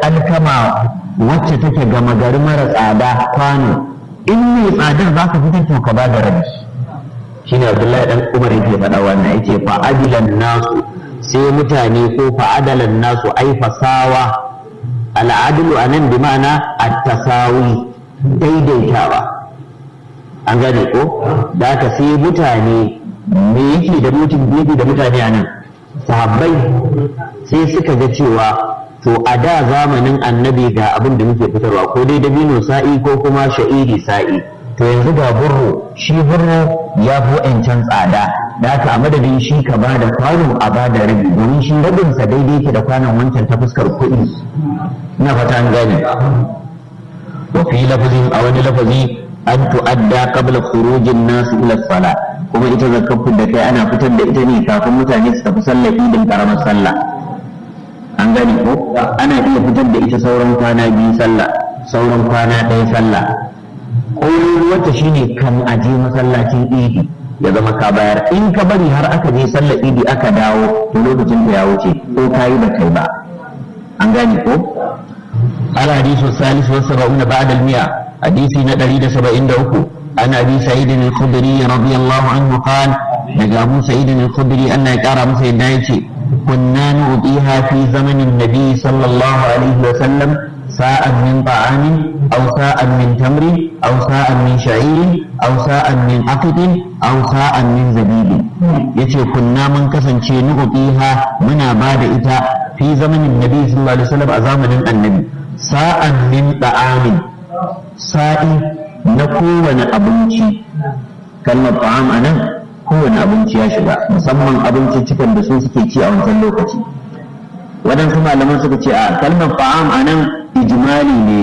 alkama wacce take gama gari mara tsada kwano in mai tsadar za ka fitar to ka ba da rabi shine abdullahi dan umar yake faɗa wannan yake fa adilan nasu sai mutane ko fa adalan nasu ai fasawa al'adlu anan bi ma'ana at-tasawi daidaitawa an gane ko da ka sai mutane me yake da mutum biyu da mutane anan sahabbai sai suka ga cewa to a da zamanin annabi ga abin da muke fitarwa ko dai dabino sa'i ko kuma sha'iri sa'i to yanzu ga burro shi burro ya fi wa'ancan tsada da haka a madadin shi ka ba da kwano a ba da rabi domin shi rabinsa daidai ke da kwanon wancan ta fuskar kuɗi na fata an gane wa fi lafazin a wani lafazi an tu'adda qabla khurujin nasu ila sala kuma ita zakafin da kai ana fitar da ita ne kafin mutane su tafi sallah idin karamar sallah an gane ko ana iya fitar da ita sauran kwana biyu sallah sauran kwana ɗaya sallah ƙorin wata shine kan aje masallacin idi ya zama ka bayar in ka bari har aka je sallar idi aka dawo to lokacin da ya wuce ko kayi da kai ba an gane ko al hadisu salis wa sab'una ba'da al mi'a hadisi na 173 an abi sa'id al-khudri radiyallahu anhu qala daga abu sa'id al-khudri anna ya kara masa yadda yace kunna nu'tiha fi zamanin nabi sallallahu alaihi wa sallam ساء من طعام أو ساء من تمر أو ساء من شعير أو ساء من عقد أو ساء من زبيب يتي كنا من كسن نعطيها من بعد إتا في زمن النبي صلى الله عليه وسلم أزامن النبي ساء من طعام ساء نكون أبنشي كلمة طعام أنا kowane abinci ya shiga musamman abinci cikin da su suke ci a wancan lokaci waɗansu malaman suka ce a kalmar fa'am a nan ijimali ne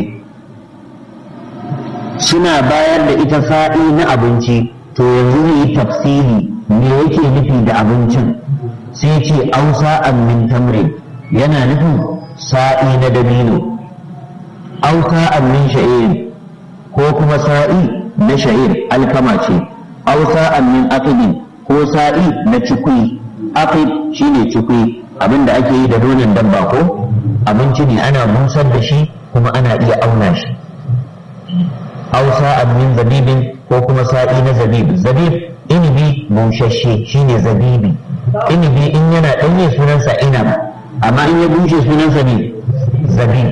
suna bayar da ita sa'i na abinci to yanzu zai yi tafsiri me yake nufi da abincin sai ce ausa an min tamri yana nufin sa'i na dabino ausa an min sha'ir ko kuma sa'i na sha'ir alkama ce ausa an min aqidin ko sa'i na cikui aqid shine cikui abinda ake yi da nonon dabba ko abinci ne ana busar da shi kuma ana iya auna shi aw sa'an min zabibin ko kuma sa'i na zabib zabib inibi bushashe shine zabibi inibi in yana ɗanye sunansa inab amma in ya bushe sunansa ne zabib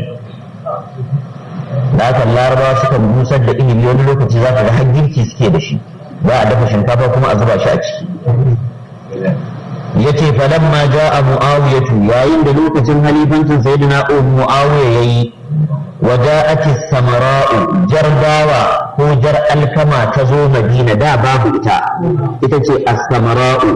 da haka larabawa suka busar da inibi wani lokaci za ka ga har girki suke da shi za a dafa shinkafa kuma a zuba shi a ciki yace falamma ja'a muawiyatu yayin da lokacin halifancin sayyidina muawiya yayi wa ja'at samara'u jarbawa ko jar alkama ta zo madina da babu ita ita ce as-samara'u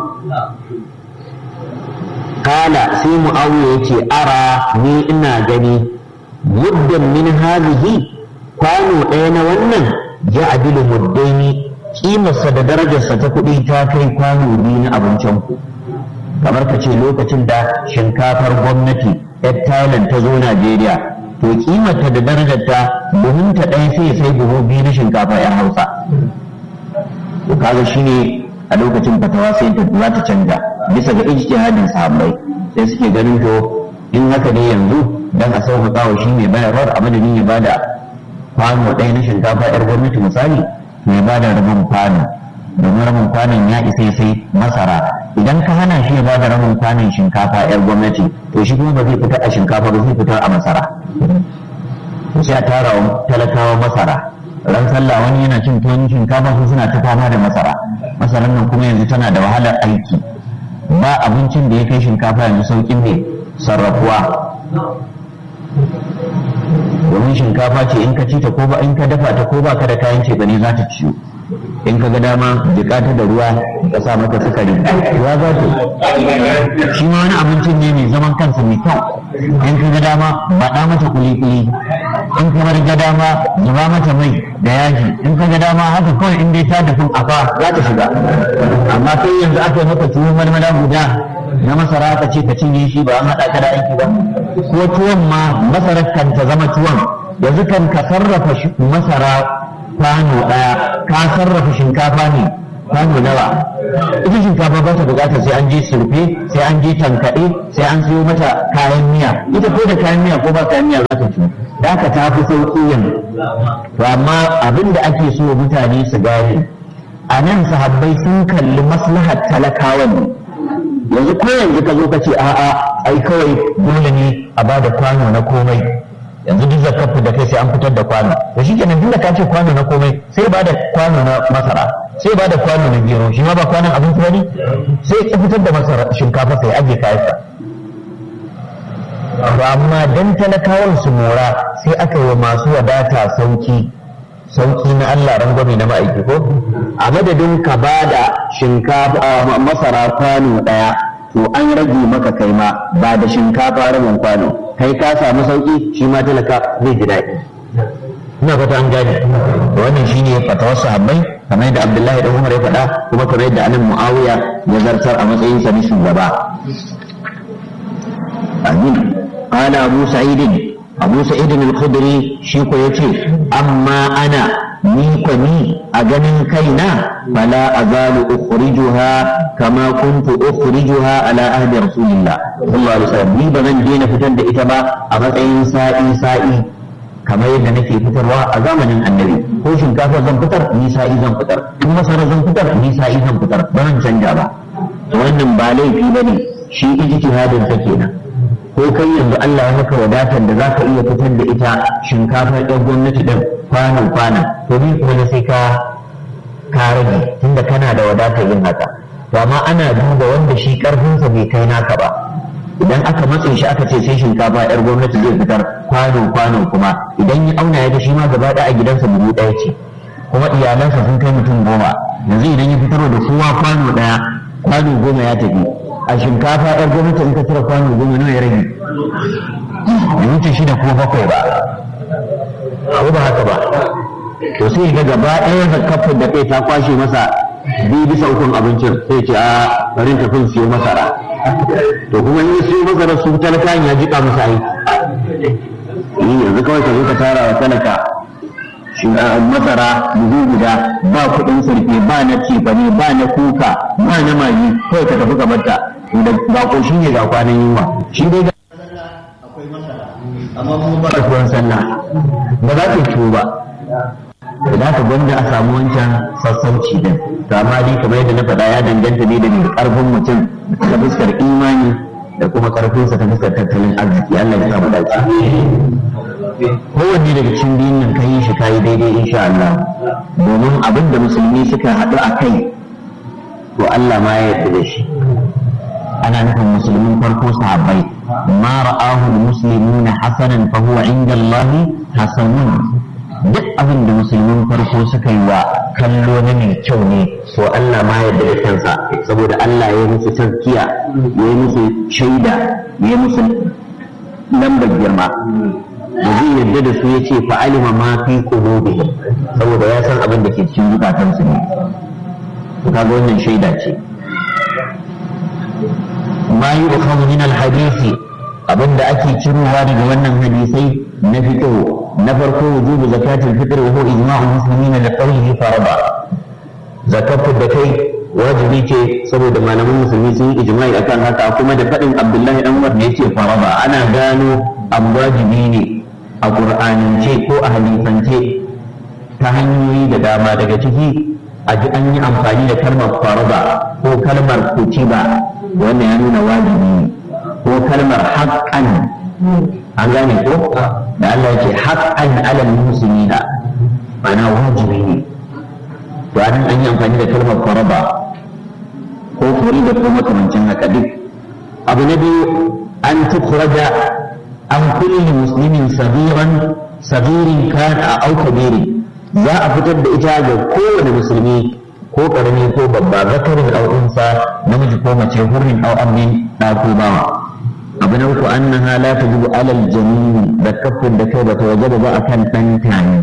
kala sai muawiya yace ara ni ina gani muddan min hadhihi kwano ɗaya na wannan ja'dilu muddaini kimarsa da darajarsa ta kuɗi ta kai kwano biyu na abincin ku kamar ka ce lokacin da shinkafar gwamnati yar thailand ta zo najeriya to kimarta da darajarta domin ta ɗaya sai sai buhu biyu na shinkafa yar hausa to kaga shine a lokacin fatawa sai ta za ta canja bisa ga ijtihadin sahabbai sai suke ganin to in haka ne yanzu dan a sauƙaƙa wa shi mai bayarwar a madadin ya bada kwano ɗaya na shinkafa yar gwamnati misali to ya bada rabin kwano domin rabin kwanon ya isa sai masara idan ka hana shi ya bada rabin kwanon shinkafa yar gwamnati to shi kuma ba zai fitar a shinkafa ba zai fitar a masara sai a tara wa talakawa masara ran sallah wani yana cin tuwon shinkafa su suna ta fama da masara masarar nan kuma yanzu tana da wahalar aiki ba abincin da ya kai shinkafa yanzu saukin ne sarrafuwa domin shinkafa ce in ka ci ta ko ba in ka dafa ta ko ba ka da kayan ce ne za ta ciwo in ka ga dama jika ta da ruwa ka sa mata sukari ruwa za ta shi ma wani abincin ne mai zaman kansa mai kyau in ka ga dama baɗa mata kuli-kuli in ka ga dama zuba mata mai da yaji in ka ga dama haka kawai in dai ta dafi afa za ta shiga amma kai yanzu aka yi maka tuwon marmara guda na masara aka ce ka cinye shi ba an haɗa ka da aiki ba ko tuwon ma masarar kan ta zama tuwon yanzu kan ka sarrafa masara kwano ɗaya ka sarrafa shinkafa ne kwano nawa ita shinkafa ba ta bukatar sai an je surfe sai an je tankaɗe sai an siyo mata kayan miya ita ko da kayan miya ko ba kayan miya za ta ci da aka ta fi sauƙi yanzu to amma abin da ake so mutane su gane a nan sahabbai sun kalli maslahar talakawan ne yanzu ko yanzu ka zo ka ce a'a ai kawai dole ne a ba da kwano na komai yanzu duk zakafu da kai sai an fitar da kwano to shi kenan tunda ka ce kwano na komai sai ba da kwano na masara sai ba da kwano na gero shi ma ba kwanon abinci bane sai ya fitar da masara shinkafa sai aje kayansa to amma dan talakawan su mora sai aka yi masu wadata sauki sauki na Allah rangwame na ma'aiki ko a madadin ka ba da shinkafa masara kwano daya to an rage maka kai ma ba da shinkafa rabin kwano kai ka samu sauki shi ma talaka zai ji daɗi ina fata an gane to wannan shine fatawar sahabbai kamar yadda Abdullahi da Umar ya faɗa kuma kamar yadda anan Muawiya ya zartar a matsayin sa na shugaba amin qala Abu Sa'id Abu Sa'id al-Khudri shi ko yace amma ana ni ko ni a ganin kaina fala azalu ukhrijuha kama kuntu ukhrijuha ala ahdi rasulillah sallallahu alaihi wasallam ni ba zan daina fitar da ita ba a matsayin sa'i sa'i kamar yadda nake fitarwa a zamanin annabi ko shinkafa zan fitar ni sa'i zan fitar in masara zan fitar ni sa'i zan fitar ba zan canja ba wannan ba laifi bane shi ijtihadin sa kenan ko kai yanzu Allah ya maka wadatar da zaka iya fitar da ita shinkafa ɗan gwamnati ɗin kwanan kwanan to ni kuma na sai ka ka rage tunda kana da wadatar yin haka to amma ana duba wanda shi karfinsa bai kai naka ba idan aka matse shi aka ce sai shinkafa yar gwamnati zai fitar kwano kwano kuma idan ya auna ya ga shi ma gaba ɗaya a gidansa dubu ɗaya ce kuma iyalansa sun kai mutum goma yanzu idan ya fitarwa da kowa kwano ɗaya kwano goma ya tafi a shinkafa yar gwamnati in ka cire kwano goma nawa ya rage bai wuce shida ko bakwai ba ko ba haka ba to sai ga gaba ɗaya zakafin da kai ta kwashe masa biyu bisa ukun abincin sai ce a barin tafin siyo masara to kuma in siyo masara su talaka ya jika masa aiki yi yanzu kawai ka zo ka tara wa talaka masara buhu guda ba kuɗin sarfe ba na cefane ba na kuka ba na magi kawai ka tafi kamar ta da ba ko shi ne ga kwanan yunwa shi dai ga amma kuma ba da tuwon sallah ba za ta ciwo ba da ka gwanda a samu wancan sassauci din to amma dai kamar yadda na faɗa ya danganta ne da ƙarfin mutum ta fuskar imani da kuma ƙarfinsa ta fuskar tattalin arziki Allah ya sa mu dace kowanne daga cikin biyun nan kai shi kai daidai insha Allah domin abin da musulmi suka haɗu a kai to Allah ma ya yarda da shi ana nufin musulmin farko sahabbai ma ra'ahu al-muslimuna hasanan fa huwa inda Allah hasanun duk abin da musulmin farko suka yi wa kallo na mai kyau ne so Allah ma yarda da kansa saboda Allah ya yi musu tazkiya ya yi musu shaida ya yi musu lambar girma da zai yarda da su ya ce fa'alima ma fi qulubihim saboda ya san abin da ke cikin zukatansu ne to kaga wannan shaida ce ma yi ukhadhu min al-hadisi abinda ake cirowa daga wannan hadisai na fito na farko wujubu zakatul fitr wa huwa ijma'u muslimin da qawlihi farada zakatul da kai wajibi ce saboda malaman musulmi sun yi ijma'i akan haka kuma da faɗin abdullahi dan umar ne yace farada ana gano abu wajibi ne a qur'anance ko a hadisance ta hanyoyi da dama daga ciki a ji an yi amfani da kalmar farada ko kalmar kutiba wannan ya nuna wajibi ne ko kalmar haƙƙan an gane ko da Allah yake haƙƙan alal musulmina ma'ana wajibi ne to anan an yi amfani da kalmar faraba ko kuri da ko makamancin haka duk abu na biyu an tukhraja an kulli muslimin sabiran sabirin kana au kabirin za a fitar da ita ga kowane musulmi ko karami ko babba zakarin au unsa namiji ko mace hurrin au amin da ko bawa abu na uku annaha la tajibu alal jamin da kafin da kai bata wajaba ba akan dan tani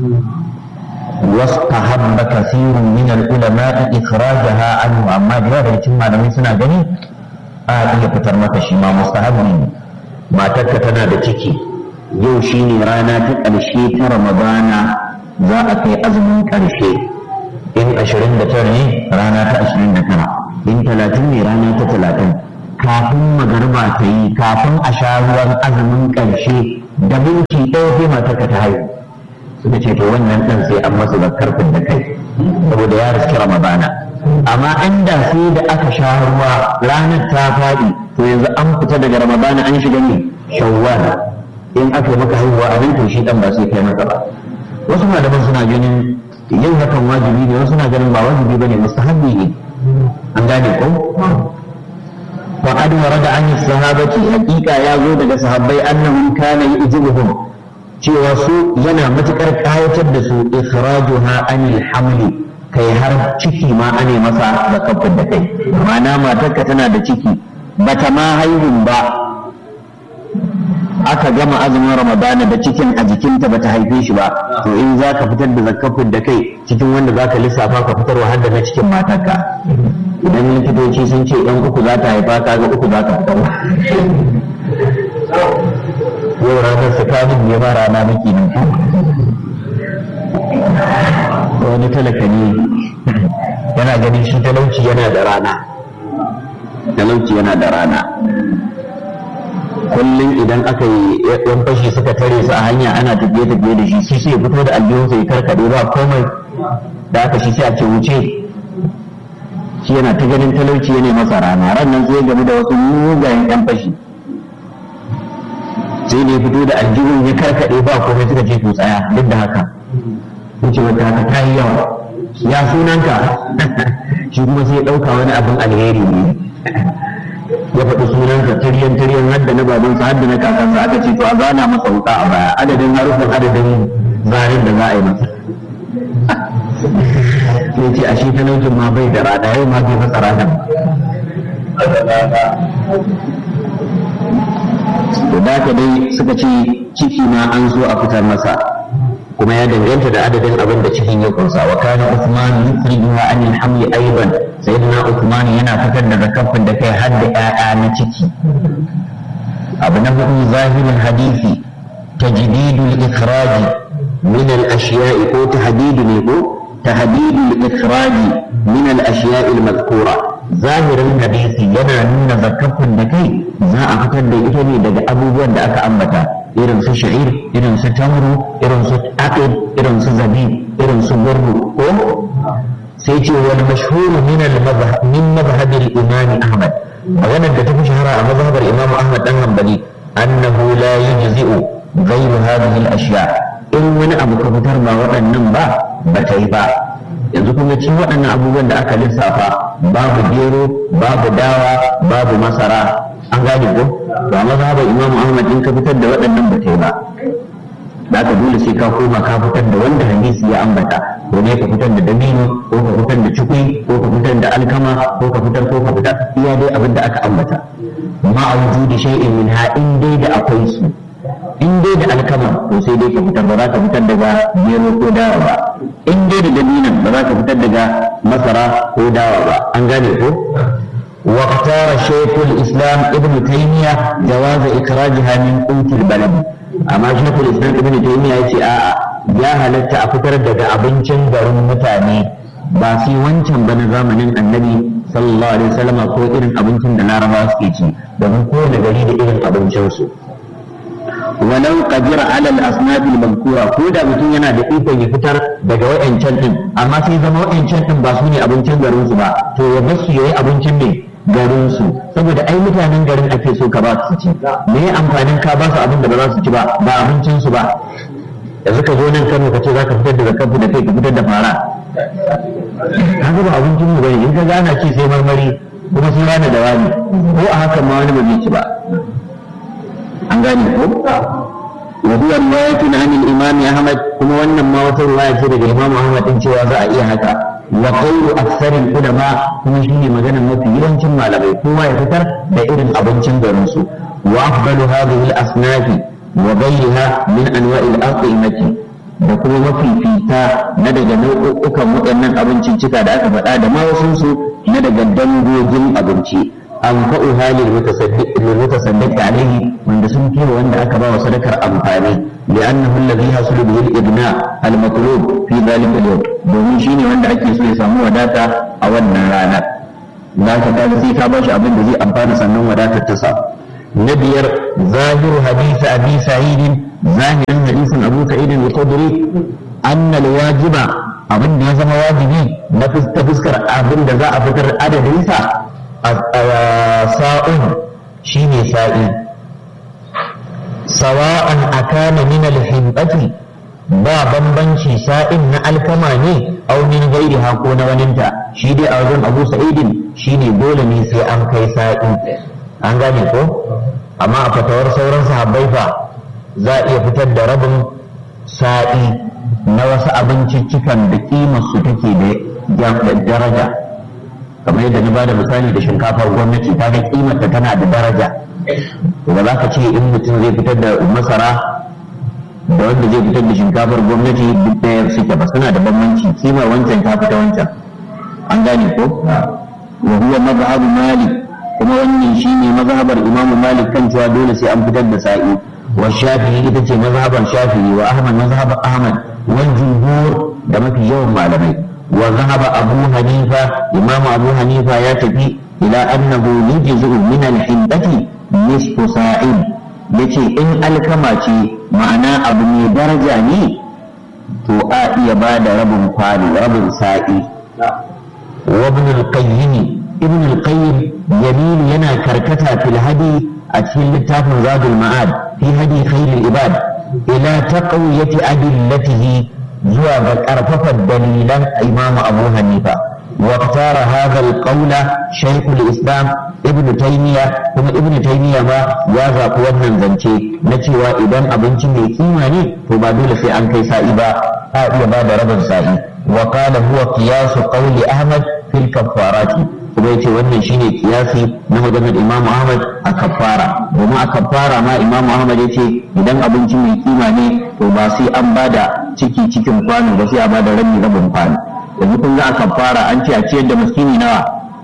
واستحب كثير من العلماء إخراجها عنه أما جواب cikin malamai suna gani a iya fitar maka shi ma mustahabi ne matarka tana da ciki yau shine rana ta ƙarshe ta ramadana za a kai azumin ƙarshe in ashirin da tara ne rana ta ashirin da tara in talatin ne rana ta talatin kafin magarba ta yi kafin a sha ruwan azumin ƙarshe da minti ɗaya sai matarka ta haihu suka ce to wannan ɗan sai an masa zakkar da kai saboda ya riski ramadana amma inda sai da aka sha ruwa ranar ta faɗi to yanzu an fita daga ramadana an shiga ne shawwal in aka yi maka haihuwa a nan to shi ɗan ba sai kai masa ba wasu malaman suna ganin yin hakan wajibi ne wasu na ganin ba wajibi bane mustahabbi ne an gane ko وقد ورد عن الصحابة حقيقة يا زود صحابي أنهم كان يعجبهم cewa su yana matuƙar ƙayatar da su ikhrajuha anil hamli kai har ciki ma ane masa da kafin da kai ma'ana matarka tana da ciki bata ma haihun ba aka gama azumin ramadana da cikin a jikinta bata haife shi ba to in za ka fitar da zakafin da kai cikin wanda za ka lissafa ka fitar wa da na cikin matarka idan likitoci sun ce yan uku za ta haifa ka ga uku za ka fitar yau ranar tsakanin ne ba rana maki nan wani talaka ne yana ganin shi talauci yana da rana talauci yana da rana kullum idan aka yi yan fashi suka tare su a hanya ana tafiye tafiye da shi shi sai fito da aljihun sai karkade ba komai da aka shi sai a ce wuce shi yana ta ganin talauci yana masa rana ran nan sai game da wasu mugayen yan fashi sai ne fito da aljihun ya karkade ba komai suka ce to tsaya duk da haka wuce wata haka ta yi yawa ya sunanka shi kuma sai ya ɗauka wani abin alheri ne ya faɗi sunansa tiryan tiryan hadda na babansa hadda na kakansa aka ce to a zana masa wuka a baya adadin harufin adadin zarin da za a yi masa sai ce a shi talaucin ma bai da rana yau ma bai masa ranar to da ka dai suka ce ciki ma an zo a fitar masa kuma ya danganta da adadin abin da cikin ya kunsa wa kana Uthman yukhrijuha an al-hamli aidan sayyidina Uthman yana fitar da zakafin da kai har da ƴaƴa na ciki abu na hudu zahirin hadisi tajdidul ikhraj min al-ashiya'i ko tahdidu ne ko tahdidul ikhraj min al-ashiya'i al-madhkura zahirin hadisi yana nuna zakafin da kai za a fitar da ita ne daga abubuwan da aka ambata irin su sha'ir irin su tamru irin su aqid irin su zabib irin su gurru ko sai ce wal mashhur min al madhhab min madhhab al imam ahmad maganar da ta fi shahara a mazhabar imam ahmad dan hanbali annahu la yujzi'u ghayr hadhihi al ashya in wani abu ka fitar ba waɗannan ba ba ta yi ba yanzu kuma ci waɗannan abubuwan da aka lissafa babu gero babu dawa babu masara an gane ko ba mazhabar imam ahmad in ka fitar da waɗannan ba ta yi ba da aka dole sai ka koma ka fitar da wanda hadisi ya ambata ko ne ka fitar da dabino ko ka fitar da cikui ko ka fitar da alkama ko ka fitar ko ka fitar iya dai abin da aka ambata ma a wujudi shay'in min ha in dai da akwai su in dai da alkama to sai dai ka fitar ba za ka fitar daga gero ko dawa ba in dai da dabinan ba za ka fitar daga masara ko dawa ba an gane ko واختار شيخ الاسلام ابن تيميه جواز اخراجها من قوت البلد amma شيخ الاسلام ابن تيميه yace a'a ya halatta a fitar daga abincin garin mutane ba sai wancan ba na zamanin annabi sallallahu alaihi wasallam ko irin abincin da larabawa suke ci domin kowane gari da irin abincinsu walau qadira ala al-asnaf al-mazkura ko da mutum yana da ikon ya fitar daga wayancan din amma sai zama wayancan din ba su ne abincin garin su ba to ya bar su yayi abincin ne garin su saboda ai mutanen garin ake so ka ba su ci me ya amfanin ka ba su abin da ba za su ci ba ba abincin su ba yanzu ka zo nan Kano ka ce za ka fitar da zakafu da kai ka fitar da fara ka ba abincin mu bane in ka gana ci sai marmari kuma sai rana da wani ko a hakan ma wani ba zai ci ba an gane ko wa huwa riwayatun an al-imam Ahmad kuma wannan ma wata riwaya ce daga Imam Ahmad din cewa za a iya haka wa qawlu aktharil ulama kuma shine maganar mafi yawancin malamai kowa ya fitar da irin abincin garin su wa afdalu hadhihi al-asnafi wa ghayriha min anwa'i al-aqimati da kuma mafifita na daga nau'ukan waɗannan abinciccika da aka faɗa da ma wasu su na daga dangogin abinci anfa'uha lil mutasaddiq lil mutasaddiq alayhi wanda sun fi wanda aka ba wa sadakar amfani li'annahu alladhi hasulu bihi al-ibna al-matlub fi dhalika al-yawm domin shine wanda ake so ya samu wadata a wannan rana za ka kaga sai ka ba shi abin da zai amfana sannan wadatar ta sa na biyar zahiru hadisi abi sa'idin zahirin hadisin abu sa'idin al-khudri anna al-wajiba abin da ya zama wajibi na ta fuskar abin da za a fitar adadinsa a sa'un shine sa'i sawa'an akana min al-himbati ba bambanci sa'in na alkama ne aw min gairi ko na waninta shi dai a wajen abu sa'idin shine dole ne sai an kai sa'i an gane ko amma a fatawar sauran sahabbai fa za a iya fitar da rabin sa'i na wasu abinciccikan da kimarsu take da daraja kamar yadda na bada misali da shinkafar gwamnati ta ga kimarta tana da daraja ba za ka ce in mutum zai fitar da masara da wanda zai fitar da shinkafar gwamnati duk ɗaya suke ba suna da bambanci kimar wancan ta fita wancan an gane ko wa huwa mazhabu malik kuma wannan shine mazhabar imamu malik kan cewa dole sai an fitar da sa'i wa shafi'i ita ce mazhabar shafi'i wa ahmad mazhabar ahmad wal jumhur da mafi yawan malamai wa zahaba abu hanifa imamu abu hanifa ya tafi ila annahu yujzu min al-hindati nisfu sa'in yace in alkama ce ma'ana abu mai daraja ne to a iya ba da rabin kwano rabin sa'i wa ibn al-qayyim ibn al-qayyim yamilu yana karkata fil hadi a cikin littafin zadul ma'ad fi hadi khairul ibad ila taqwiyati adillatihi zuwa ga karfafa dalilan imamu abu hanifa واختار هذا القول شيخ الاسلام ابن تيميه kuma ibn taymiya ma ya zaɓi wannan zance na cewa idan abinci mai kima ne to ba dole sai an kai sa'i ba a iya ba da rabin sa'i wa qala huwa qiyasu qawli ahmad fil kaffarati kuma yace wannan shine kiyasi na maganar imam ahmad a kaffara domin a kaffara ma imam ahmad yace idan abinci mai kima ne to ba sai an bada ciki cikin kwano ba sai a bada rabi rabin kwano yanzu kun ga a kafara an ce a ciyar da miskini nawa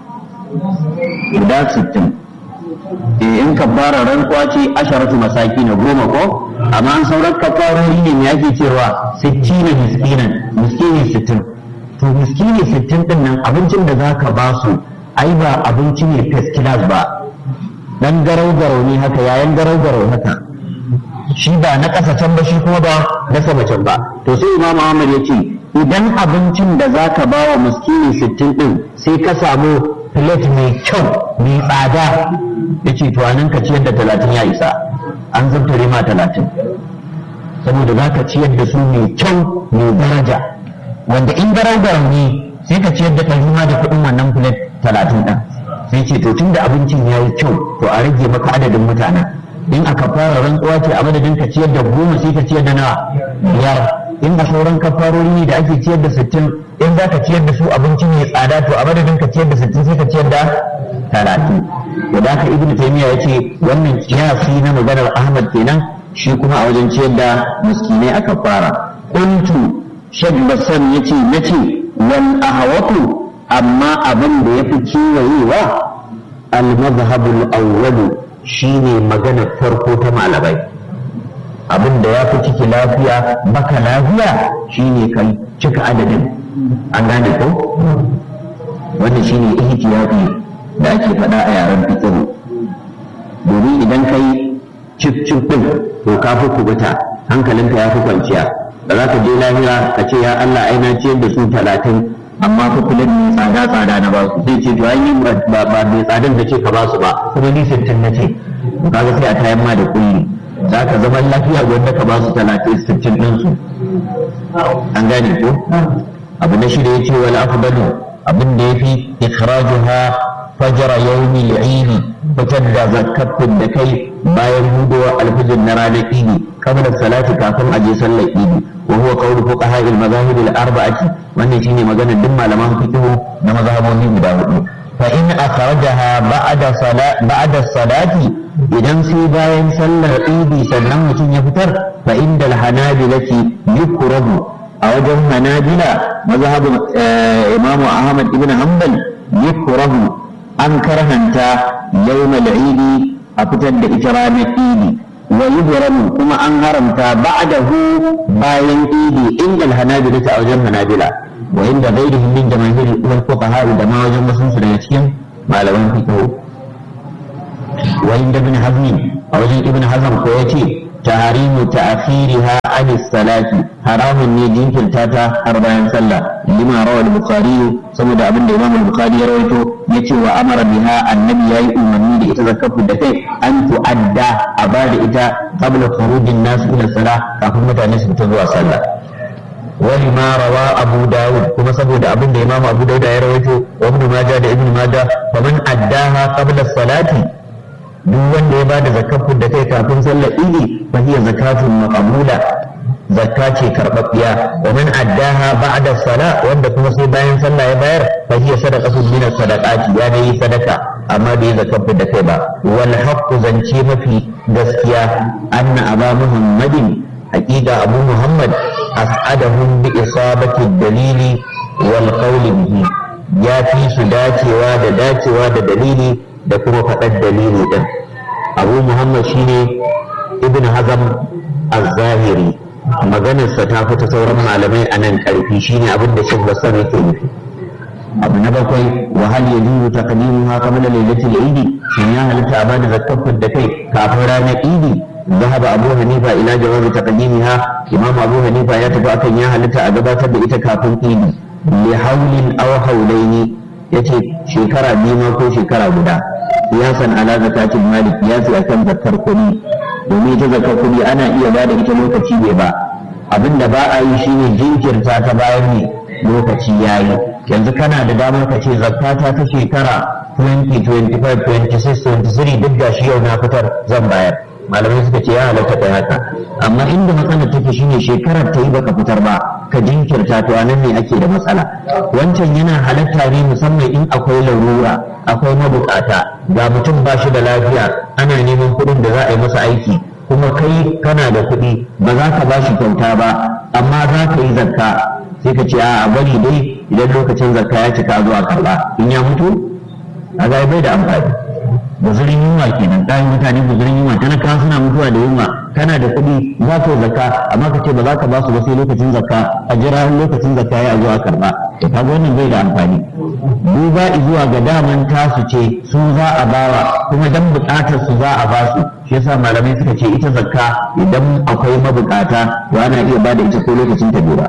guda sittin in kafara rantsuwa ce asharatu masaki na goma ko amma an sauran kafarori ne me ake cewa sittina miskinan miskini sittin to miskini sittin din nan abincin da zaka ba su ai ba abinci ne first class ba dan garau garau ne haka yayan garau garau haka shi ba na ƙasa can ba shi kuma ba na sama can ba to sai imam Ahmad ya ce idan abincin da za ka ba wa muskini sittin ɗin sai ka samu plate mai kyau mai tsada ya ce tuwanin ka ciyar da talatin ya isa an zabtare ma talatin saboda za ka ciyar da su mai kyau mai daraja wanda in garau garau ne sai ka ciyar da ɗari ma da kuɗin wannan plate talatin ɗin sai ce to tun da abincin ya yi kyau to a rage maka adadin mutanen in aka fara rantsuwa ce a madadin ka ciyar da goma sai ka ciyar da nawa biyar in a sauran kafarori ne da ake ciyar da sittin in za ka ciyar da su abinci mai tsada to a madadin ka ciyar da sittin sai ka ciyar da talatin da da ka ibnu taymiya ya ce wannan kiyasi na maganar ahmad kenan shi kuma a wajen ciyar da miskinai aka fara kuntu shek bassam ya ce na ce wal ahwatu amma abin da ya fi kiwayewa al-mazhabul awwalu shine maganar farko ta malamai abin da ya fi ciki lafiya baka lafiya shine kai cika adadin an gane ko wannan shine ihtiyafi da ake faɗa a yaren fikiru domin idan kai cif cif din to ka fi kubuta hankalinka ya fi kwanciya da za ka je lahira ka ce ya Allah ai na ciyar da su talatin amma fa kullum mai tsada tsada na ba su sai ce to ai ba ba mai tsadan da ce ka ba su ba kuma ni sittin na ce kaga sai a tayan ma da kulli za ka zama lafiya wanda ka ba su talatin sittin ɗin su an gane ko abu na shida yace wal afdalu abin da yafi ikhrajuha fajra yawmi al-eid fitar da zakatin da kai bayan hudowa alfijir na ranar idi kamar salati kafin a je sallar idi wa huwa qawlu fuqaha al-madahib al-arba'ati wannan shine maganar duk malaman fiqh na mazhabobi guda hudu fa in akhrajaha ba'da salat ba'da salati idan sai bayan sallar idi sannan mutum ya fitar fa inda al-hanabilati yukrahu a wajen hanabila mazhabin imamu ahmad ibn hanbal yukrahu an karhanta yawmal idi a fitar da ita ranar idi wa yuhramu kuma an haramta ba'dahu bayan idi inda hanabila ta wajen hanabila wa inda ghairihim min jamaahir wal fuqaha da ma wajen wasu su daga cikin malaman fiqh wa inda ibn hazm a wajen ibn hazm ko yace tahrimu ta'khiriha an salati haramun ne jinkirta ta har bayan sallah lima rawal bukhari saboda abin da imam al-bukhari ya rawaito yace wa amara biha annabi yayi umarni da ita zakatu da kai an tu'adda a bada ita qabla khurujin nas ila salah kafin mutane su fita zuwa sallah wani ma rawa abu dawud kuma saboda abin da imam abu dawud ya rawaito wa ibn majah da ibn majah faman addaha qabla salati duk wanda ya bada zakatun da kai kafin sallar idi fa hiya zakatun maqbula zakka ce karɓaɓɓiya wa man addaha ba'da sala wanda kuma sai bayan sallah ya bayar fa hiya sadaqatun min sadaqati ya dai sadaka amma bai zakatun da kai ba wal haqqu zance mafi gaskiya anna aba muhammadin haqiqa abu muhammad as'adahum bi isabati dalili wal qawli bihi ya fi su dacewa da dacewa da dalili da kuma faɗar dalili ɗin abu muhammad shine ibn hazam az-zahiri maganarsa ta fita sauran malamai a nan ƙarfi shine abin da shek basar yake nufi abu na bakwai wa hal yajuzu taqdimuha qabla lailatul eid shin ya halitta a bada zakkar da kai kafin ranar idi ذهب أبو حنيفة إلى جواز تقديمها إمام أبو حنيفة يتبع كان يا هلتا أجابات بإتا كافن إيدي لحول أو حولين yace shekara biyu ma ko shekara guda kiyasan ala zakatin malik kiyasi akan zakar kuɗi domin ita zakar kuɗi ana iya ba da ita lokaci bai ba abin da ba a yi shine jinkirta ta bayan ne lokaci yayi yanzu kana da damar ka ce zakata ta shekara 20 25 26 23 duk da shi yau na fitar zan bayar malamai suka ce ya halatta kai haka amma inda matsalar take shine shekarar ta yi baka fitar ba ka jinkirta to anan ne ake da matsala wancan yana halatta ne musamman in akwai larura akwai mabukata ga mutum ba shi da lafiya ana neman kuɗin da za a yi masa aiki kuma kai kana da kuɗi ba za ka ba shi kyauta ba amma za ka yi zakka sai ka ce a bari dai idan lokacin zakka ya cika zuwa karɓa in ya mutu a bai da amfani guzurin yunwa kenan kayan mutane guzurin yunwa talaka suna mutuwa da yunwa kana da kuɗi za ka zakka amma ka ce ba za ka ba su ba sai lokacin zakka a jira lokacin zakka ya zuwa karba to kaga wannan bai da amfani duba zuwa ga daman tasu ce su za a bawa kuma dan buƙatar su za a ba su shi yasa malamai suka ce ita zakka idan akwai mabukata to ana iya bada ita ko lokacin ta bai ba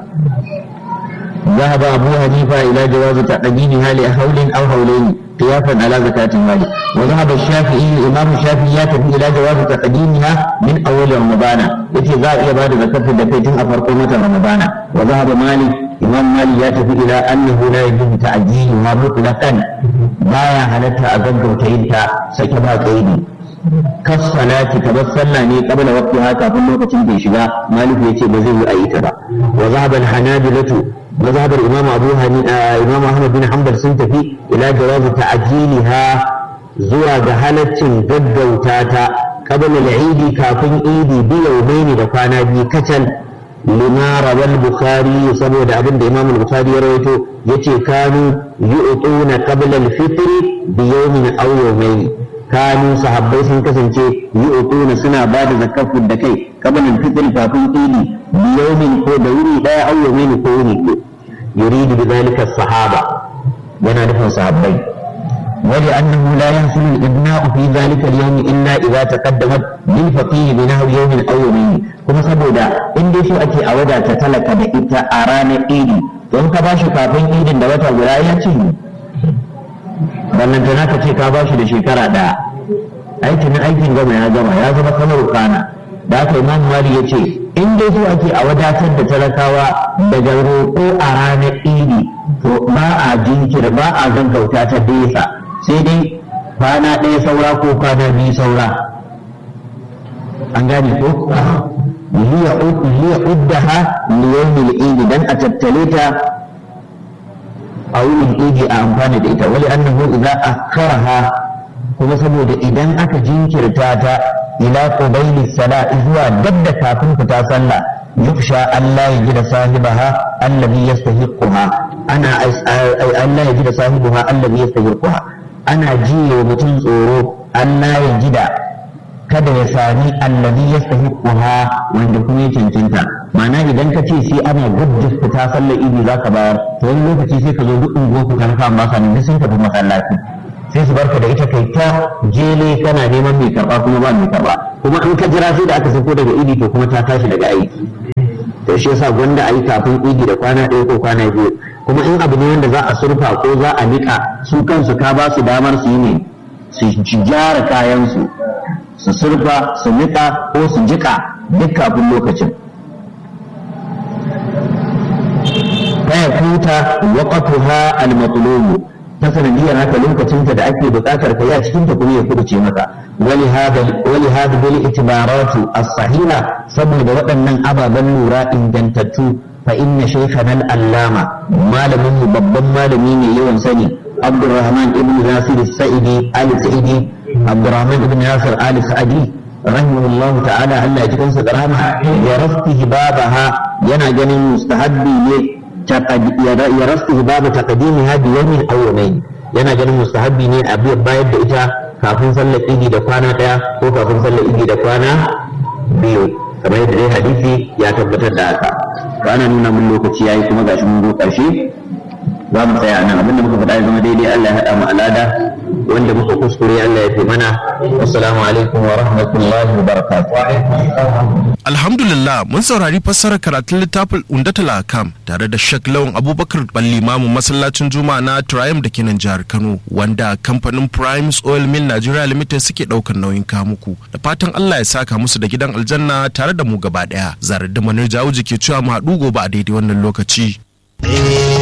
ذهب أبو حنيفة إلى جواز تقديمها لحول أو حولين قياسا على زكاة المال وذهب الشافعي الإمام الشافعي يتفي إلى جواز تقديمها من أول رمضان يتي ذا إلى بعد زكاة الدفيتين أفرقمة رمضان وذهب مالك إمام مالك يتفي إلى أنه لا يجوز تعجيلها مطلقا بايا هلتها أقدر تينتا سكبها كيدي kasalati kamar sallah ne kabla waqtiha kafin lokacin da ya shiga maliku yace ba zai yi a ita ba wa zahaba al-hanabilatu mazhabar imam abu hanifa imam ahmad bin hanbal sun tafi ila jawazi ta'jiliha zuwa ga halaccin gaggauta ta qabla al-eid kafin idi bi yawmaini da kwana biyu kacal lima rawal bukhari saboda abin da imam al-bukhari ya rawaito yace kanu yu'tuna qabla al-fitr bi yawmin aw yawmayn kanu sahabbai sun kasance yu'tuna suna ba da zakafin da kai qabla al-fitr kafin idi bi yawmin ko da wuri daya aw yawmayn ko wuri ko yuridu bi dhalika as-sahaba yana nufin sahabbai ولأنه لا يحصل الإبناء في ذلك اليوم إلا إذا تقدمت للفقيه بنحو يوم أو يومين كما سبودا إن دي شو أكي أودا تتلك بإتا أران إيدي don ka bashi kafin idin da wata guda ya ce ballantana ka ce ka bashi da shekara ɗaya aikin aikin gama ya gama ya zama kamar kana da aka imam mali ya ce in dai so ake a wadatar da talakawa daga roƙo a ranar idi to ba a jinkir ba a gaggauta ta desa sai dai kwana ɗaya saura ko kwana biyu saura an gane ko liya uddaha liyawmil idi dan a tattale ta a wurin idi a amfani da ita wali annahu idza akharaha kuma saboda idan aka jinkirta ta ila qubayli sala zuwa dabda kafin fita sallah yuksha Allah ya ji da sahibaha allazi yastahiquha ana Allah ya ji da sahibaha allazi yastahiquha ana jiye wa mutum tsoro Allah ya jida kada ya sami allazi yastahiquha wanda kuma ya cancanta ma'ana idan ka ce sai ana gudda fita sallar idi zaka bayar to wani lokaci sai ka zo duk unguwar ku karfa ba ka ne sun tafi masallaci sai su barka da ita kai ta jele kana neman mai karba kuma ba mai karba kuma in ka jira sai da aka sako daga idi to kuma ta tashi daga aiki to shi yasa gwanda ayi kafin idi da kwana ɗaya ko kwana biyu kuma in abu ne wanda za a surfa ko za a nika su kansu ka ba su damar su yi ne su gyara kayansu su surfa su nika ko su jika duk kafin lokacin faya kuta waqatuha al-matlubu ta sanadiyar haka lokacinta da ake buƙatar ka yi a cikin ta kuma ya kuduce maka wali hada wali hada bil itibaratu as-sahiha saboda waɗannan ababen lura ingantattu fa inna shaykhana al-allama malamin mu babban malami ne yawan sani Abdurrahman ibn Nasir al-Sa'idi al-Sa'idi Abdurrahman ibn Nasir al-Sa'idi rahimahullahu ta'ala Allah ya ji kansa da rahama ya rastihi babaha yana ganin mustahabbi ne ya rastihi babu taqdimiha bi yawmin aw yawmayn yana ganin mustahabbi ne a bayar da ita kafin sallar idi da kwana daya ko kafin sallar idi da kwana biyu kamar yadda dai hadisi ya tabbatar da haka ana nuna mun lokaci yayi kuma gashi mun zo karshe za mu tsaya nan abinda muka faɗa ya zama daidai Allah ya haɗa mu alada wanda muka kuskure Allah ya fi mana assalamu alaikum wa rahmatullahi wa barakatuh Alhamdulillah mun saurari fassarar karatun littafin Undatul Akam tare da Sheikh Lawan Abubakar Balli Mamu masallacin Juma'a na Triumph da ke nan jihar Kano wanda kamfanin Primes Oil Mill Nigeria Limited suke ɗaukar nauyin kamuku da fatan Allah ya saka musu da gidan aljanna tare da mu gaba ɗaya zarar da manar jawo ke cewa mu haɗu gobe a daidai wannan lokaci.